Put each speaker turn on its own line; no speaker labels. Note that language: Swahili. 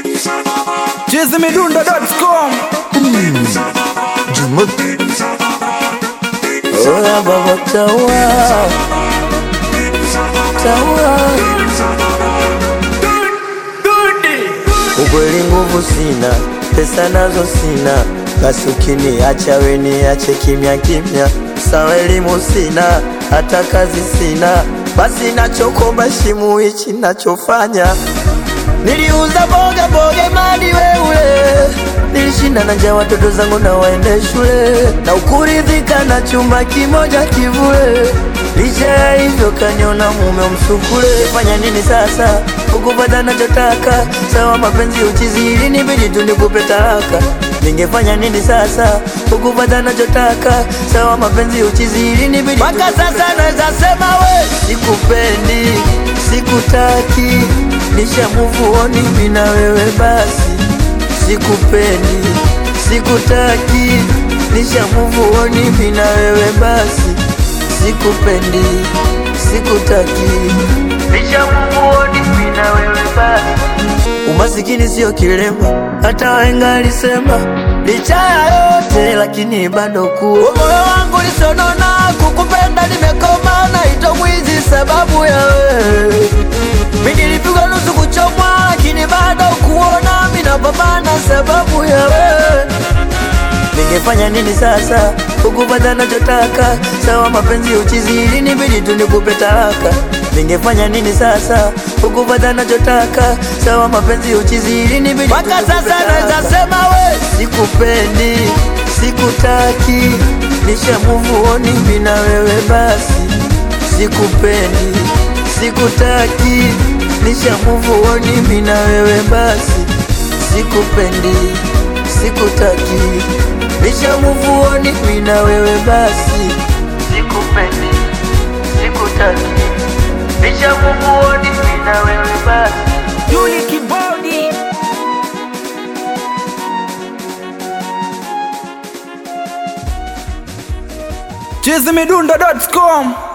chizimidundo.com
Oya baba tawa tawa, ukweli nguvu sina, pesa nazo sina, basi ukiniacha we niache kimya kimya. Sawa elimu sina, hata kazi sina, basi nachokomba shimu hichi nachofanya Niliuza boga boga mali weule, nilishinda na njaa watoto zangu na waende shule, na ukuridhika na chumba kimoja kivule. Licha ya hivyo kaniona mume msukule. Fanya nini sasa ukupata nachotaka? Sawa mapenzi uchizi, ilinibidi tu nikupe talaka. Ningefanya nini sasa ukupata nachotaka? Sawa mapenzi uchizi, ilinibidi mpaka sasa naweza sema we sikupendi, sikutaki nisha move on mimi na wewe basi, sikupendi, sikutaki, nisha move on mimi na wewe basi, sikupendi, sikutaki, nisha move on mimi na wewe basi. Umasikini sio kilema, hata wahenga alisema, licha ya yote lakini bado kuwa moyo wangu lisonona, kukupenda nimekoma, naitwa mwizi sababu ya wewe mimi nilipigwa nusu kuchomwa, lakini bado kuona mimi napambana sababu ya wewe. Ningefanya nini sasa ukupata nachotaka? Sawa mapenzi uchizi, ilinibidi tu nikupe talaka. Ningefanya nini sasa ukupata nachotaka? Sawa mapenzi uchizi, ilinibidi mpaka sasa naweza sema we sikupendi, sikutaki, nisha move on mimi na wewe basi, sikupendi sikutaki, nisha move on mimi na wewe basi, sikupendi, sikutaki, nisha move on mimi na wewe basi, sikupendi, sikutaki, nisha move on mimi na wewe basi.
Juli Kibodi chizimidundo.com